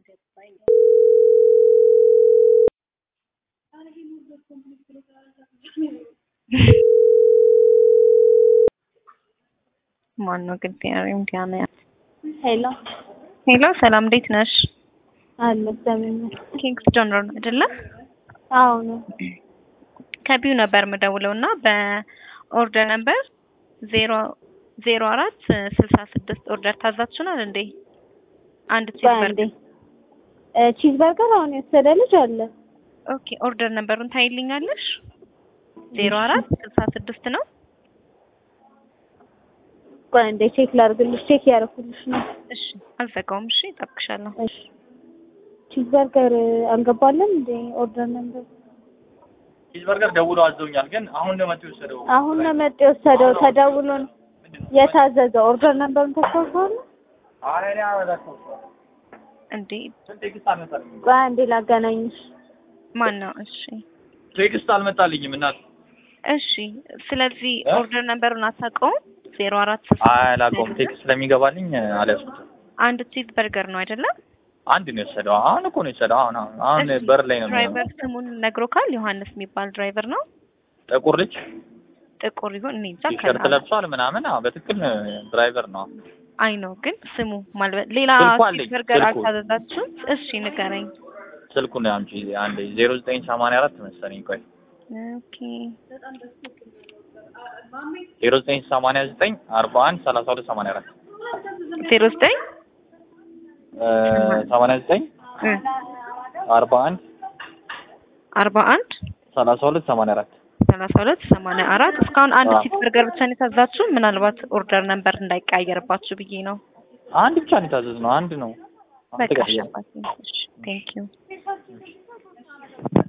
ማነው ግን ዲያና ሄሎ ሄሎ፣ ሰላም እንዴት ነሽ? አለ እግዚአብሔር ይመስገን። ኪንግስ ጆነር አይደለ? አዎ ነው። ከቢው ነበር የምደውለው እና በኦርደር ነበር ዜሮ ዜሮ አራት ስልሳ ስድስት ኦርደር ታዛችሁናል እንዴ? አንድ ቺዝ በአንዴ በርገር። ቺዝ በርገር አሁን የወሰደ ልጅ አለ። ኦኬ ኦርደር ነበሩን ታይልኛለሽ? ዜሮ አራት ስልሳ ስድስት ነው። ቆይ አንዴ ቼክ ላድርግልሽ። ቼክ ያደረኩልሽ ነው። እሺ አልዘጋውም። እሺ እጠብቅሻለሁ። እሺ ቺዝ በርገር አልገባለም እንዴ? ኦርደር ነበር ቺዝ በርገር ደውሎ አዘውኛል፣ ግን አሁን ነው መጥቶ የወሰደው። አሁን ነው መጥ የወሰደው ተደውሎ ነው የታዘዘው። ኦርደር ነበሩን ተሳስተዋል። አረ እኔ አበላሽው እንዴ ቴክስት አልመጣልኝም። ቆይ አንዴ ላገናኝሽ። ማን ነው? እሺ ቴክስት አልመጣልኝም እናት። እሺ ስለዚህ እ? ኦርደር ነበሩን አታውቀውም? ዜሮ አራት አላውቀውም። ቴክስት ስለሚገባልኝ አልያዝኩትም። አንድ ቺዝ በርገር ነው አይደለም? አንድ ነው የወሰደው። አሁን እኮ ነው የወሰደው። አሁን አሁን አሁን እሺ፣ በር ላይ ነው የሚሆነው። ድራይቨር ስሙን ነግሮካል? ዮሐንስ የሚባል ድራይቨር ነው። ጥቁር ልጅ ጥቁር ይሁን እኔ እንጃ። ቲሸርት ከላ- ለብሷል ምናምን። አዎ በትክክል ድራይቨር ነው። አይ ነው ግን ስሙ ማልበ- ሌላ ስልኩ ቺዝ አለኝ፣ በርገር ስልኩ። አልታዘዛችሁም? እሺ ንገረኝ። ስልኩን አምጪ አንዴ። ዜሮ ዘጠኝ ሰማንያ አራት መሰለኝ። ቆይ ኦኬ ዜሮ ዘጠኝ ሰማንያ ዘጠኝ አርባ አንድ ሰላሳ ሁለት ሰማንያ አራት ዜሮ ዘጠኝ ሰማንያ ዘጠኝ እ አርባ አንድ አርባ አንድ ሰላሳ ሁለት ሰማንያ አራት ሰላሳ ሁለት ሰማንያ አራት እስካሁን አንድ አዎ። ቺዝ በርገር ብቻ ነው የታዛችሁ? ምናልባት ኦርደር ነበር እንዳይቀያየርባችሁ ብዬ ነው። አንድ ብቻ ነው የታዘዝነው። አንድ ነው። በቃ አልተቀየረም። ቴንክ ዩ